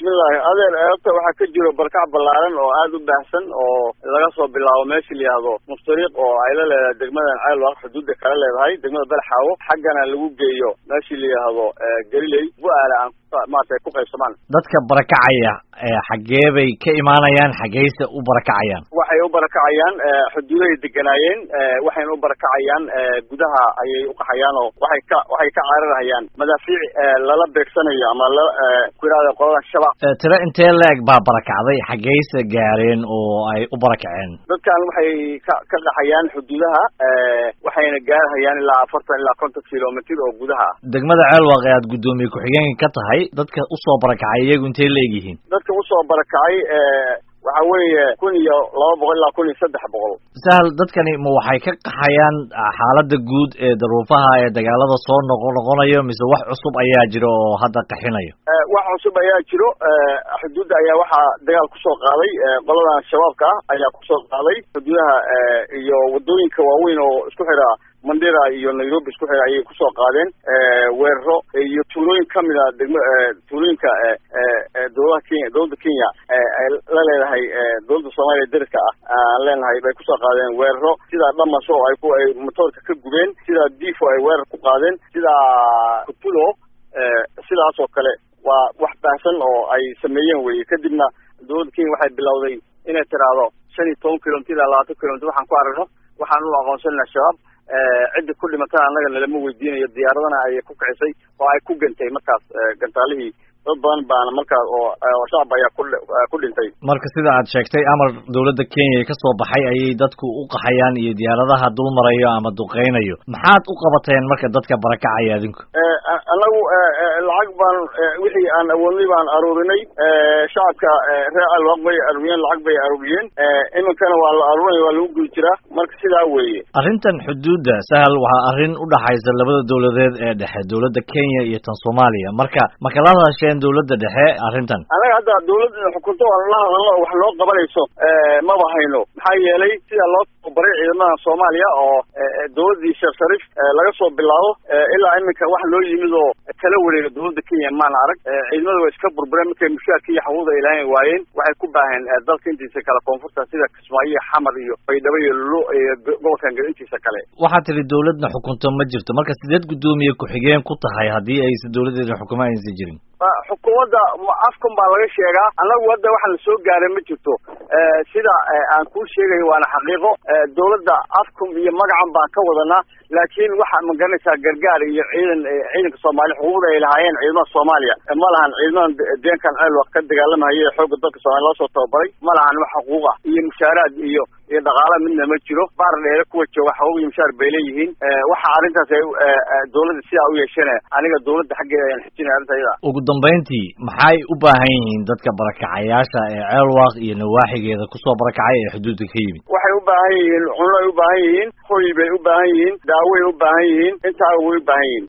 bismillahi adeer eebta waxaa ka jiro barkac ballaaran oo aada u baahsan oo laga soo bilaabo meesha la yihahdo muftariiq oo ay la leedahay degmadan ceelwaq xuduudda kala leedahay degmada belxaawo xaggana lagu geeyo meeshii la yihahdo gariley bu-aala aan maarata ku qaybsamaan dadka barakacaya xaggee bay ka imaanayaan xaggeyse u barakacayaan waxay u barakacayaan xuduudahay deganaayeen waxayna u barakacayaan gudaha ayay uqaxayaan oo waxay ka waxay ka cararhayaan madaafiic lala beegsanayo ama la ku yihahda qolada shabaab tiro intee la-eg baa barakacday xaggeyse gaareen oo ay u barakaceen dadkan waxay ka ka qaxayaan xuduudaha waxayna gaarhayaan ilaa afartan ilaa konton kilomitr oo gudaha ah degmada ceelwaq ee aad guddoomiye ku-xigeenka ka tahay dadka usoo barakacay iyagu intay leegyihiin dadka usoo barakacay waxa weeye kun iyo laba boqol ilaa kun iyo saddex boqol sahal dadkani ma waxay ka qaxayaan xaaladda guud ee daruufaha ee dagaalada soo noqo noqonayo mise wax cusub ayaa jiro oo hadda qaxinayo wax cusub ayaa jiro xuduudda ayaa waxaa dagaal kusoo qaaday qoladan shabaabka ah ayaa kusoo qaaday xuduudaha iyo wadooyinka waaweyn oo isku xidha mandera iyo nairobi isku xidha ayay kusoo qaadeen weeraro iyo tuulooyin kamid a degma tuulooyinka dowladaha kenya dowladda kenya ay la leedahay dowladda soomaaliya deriska ah aan leenahay bay kusoo qaadeen weeraro sidaa dhamaso ay ku ay motoorka ka gubeen sidaa difo ay weerar ku qaadeen sidaa kutulo sidaas oo kale waa wax baahsan oo ay sameeyeen weye kadibna dowladda kenya waxay bilowday inay tiraahdo shan iyo toban kilomitr ilaa labaatan kilomitr waxaan ku aragno waxaan u aqoonsanayna shabaab cidda ku dhimatana annaga nalama weydiinayo diyaaradana ayay ku kicisay oo ay ku gantay markaas gantaalihii dad badan baana markaas oo shacab ayaa ku ku dhintay marka sida aad sheegtay amar dowladda kenya ka soo baxay ayay dadku u qaxayaan iyo diyaaradaha dul marayo ama duqeynayo maxaad u qabateen marka dadka barakacaya adinku anagu lacag baan wixii aan awoodnay baan aruurinay shacabka reer alwaq bay aruuriyeen lacag bay aruuriyeen iminkana waa la aruurinaya waa lagu gudi jiraa marka sidaa weeye arrintan xuduudda sahal waxaa arrin u dhaxaysa labada dowladeed ee dhexe dowladda kenya iyo tan soomaaliya marka ma kala hadasheen dowladda dhexe arrintan anaga hadda dowladda xukunto aan la hadalno oo wax loo qabanayso maba hayno maxaa yeelay sida loo tababaray ciidamada soomaaliya oo dowladdii sheekh shariif laga soo bilaabo ilaa iminka wax loo yimid oo kala wareega dowladda kenya maana arag ciidamada waa iska burbureen markay mushaarka iyo xaquuqda ilaahan waayeen waxay ku baaheen dalka intiisa kale koonfurta sida kismaayo xamar iyo baydhabo iyo lulo iyo gobolkan gal intiisa kale waxaad tiri dowladna xukunto ma jirto marka sideed guddoomiye ku-xigeen ku tahay haddii aysa dowladeeda xukumo aysan jirin xukuumadda afkan baa laga sheegaa annagu hadda waxa la soo gaaray ma jirto sida aan kuu sheegayo waana xaqiiqo dowladda afkum iyo magacan baan ka wadanaa laakiin waxa ma garanaysaa gargaar iyo ciidan ciidanka soomaaliya xuquuqda ay lahaayeen ciidamada soomaaliya ma lahan ciidamadan deenkan ceelwaq ka dagaalamahaya ee xoogga dalka soomaliya loo soo tababaray ma lahan wax xuquuq ah iyo mushaaraad iyo iyo dhaqaala midna ma jiro baar dheere kuwa jooga xaquuq iyo mushaar bay leeyihiin waxa arrintaas ay dowladda sidaa u yeesheen aniga dowladda xaggeeda ayaan xijinaya arrinta iyada ugu dambayntii maxay u baahan yihiin dadka barakacayaasha ee ceelwaq iyo nawaaxigeeda kusoo barakacay ee xuduudda ka yimid waxay u baahan yihiin cunno ay u baahan yihiin hoy bay u baahan yihiin daaway u baahan yihiin intaa way u baahan yihiin